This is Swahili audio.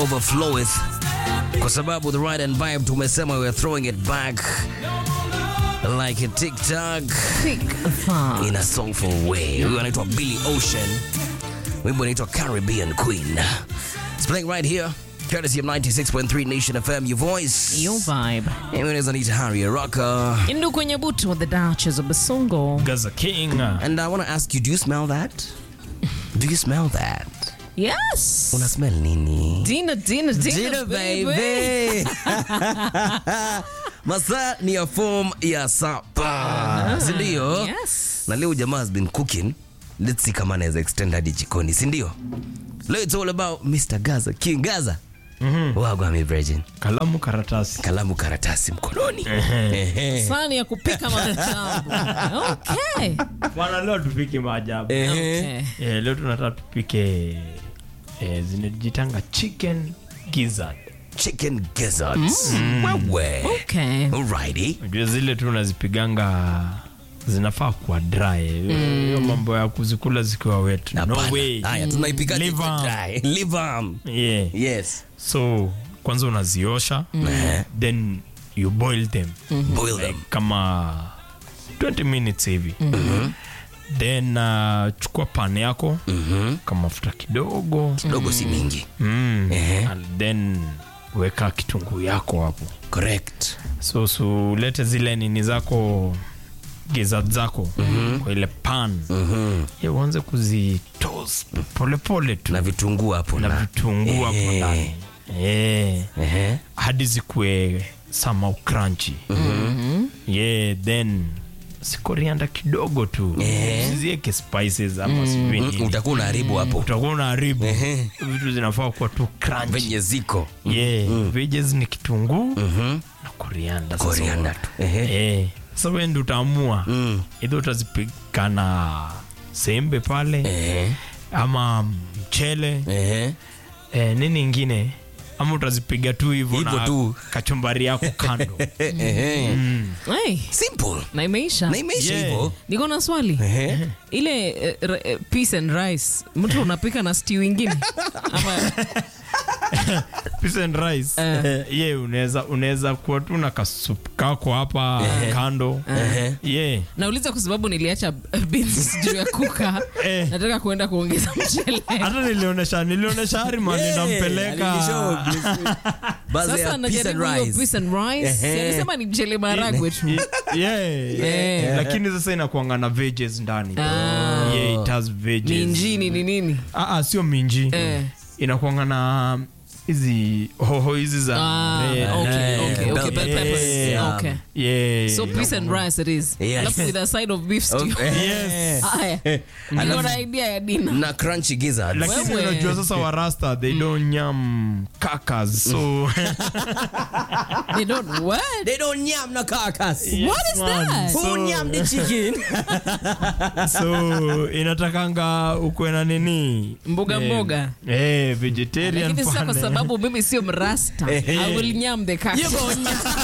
overfloweth kwa sababu the right and vibe tumesema we're throwing it back like a tiktok Pick far. in a soulful way huyu anaitwa billy ocean wimbo unaitwa caribbean queen it's playing right here courtesy of 96.3 nation fm your voice Your vibe. unaweza niita harry rocker Indu kwenye butu the Duchess of Basongo. Gaza King. and i want to ask you do you smell that do you smell that Yes. una smell nini Dina, Dina, Dina, Dina, baby. baby. masaa ni ya form ya sapa sindio Yes. na leo jamaa has been cooking let's see kama anaweza extend hadi jikoni sindio leo it's all about mr gaza king gaza mm-hmm. wagwami virgin Kalamu karatasi. kalamu karatasi mkononi Ehe. Sani ya kupika maajabu. Okay. Bwana leo tupike maajabu. Ehe. Okay. Eh, leo tunataka tupike eh, zinajitanga chicken gizzard. chicken gizzards wewe Okay. alrighty Unajua zile tu unazipiganga zinafaa kuwa dry. Hiyo mambo ya kuzikula zikiwa wet. No Hapana. way. haya tunaipika Live arm. live arm Yeah. yes So kwanza unaziosha Eh, then you boil them boil them kama 20 minutes hivi then uh, chukua pan yako Mhm. kama mafuta kidogo kidogo si mingi mm. Ehe. And then weka kitunguu yako hapo correct so sulete zile nini zako gizzard zako kwa ile pan Mhm. ya uanze kuzitos polepole tu na vitunguu hapo na na vitunguu hapo Eh. ndani Eh. Ehe. hadi zikuwe samau crunchy yeah then sikorianda kidogo tu Eh. usizieke spices ama sijui Mm, nini. utakuwa unaharibu hapo utakuwa unaharibu Ehe. vitu zinafaa kuwa tu crunchy venye ziko yeah veggies ni kitunguu Mhm. na korianda sasa Coriander tu. Ehe. eh sasa wewe ndio utaamua Mm. idho utazipika na sembe pale Ehe. ama mchele Ehe. eh, nini ingine ama utazipiga tu hivyo Hivyo na tu. kachumbari yako kando Ehe. Hey, simple na imeisha. na imeisha Yeah. hivyo Niko na swali. Ehe. Ile eh, ra- eh, peas and rice. Mtu unapika na stew ingine? Ama Peas and rice Eh. ye unaweza unaweza kuwa tu na kasup kako hapa kando Ehe. ye nauliza kwa sababu niliacha beans juu ya kuka. Eh. Nataka kuenda kuongeza mchele. hata nilionesha nilionesha harima Yeah, ninampeleka alinishow. Baadhi ya Sasa peas and najaribu hiyo rice. peas and rice. Si Ehe. alisema ni mchele maragwe tu. yeah. Eh. lakini sasa inakuanga na veggies ndani Ah. yeah, it has veggies. Minjini ni nini? Ah, ah, sio minji Eh. inakuanga na hizi hoho hizi za Ah, red. okay, Eh, okay, okay, bell bell peppers. Yeah. Okay. Yeah. So peas and rice it is. Yes. Alafu with a side of beef stew. Okay. Yes. Haya. Niko na idea ya dina. na crunchy gizzards lakini Wewe. unajua sasa warasta they don't nyam kakas so They don't what? they don't nyam na carcass What is man. that? who nyam the chicken so inatakanga ukwe na nini Mboga Eh, mboga. eh, vegetarian Lakini sasa kwa pale. sababu mimi sio mrasta. I will nyam the kaka.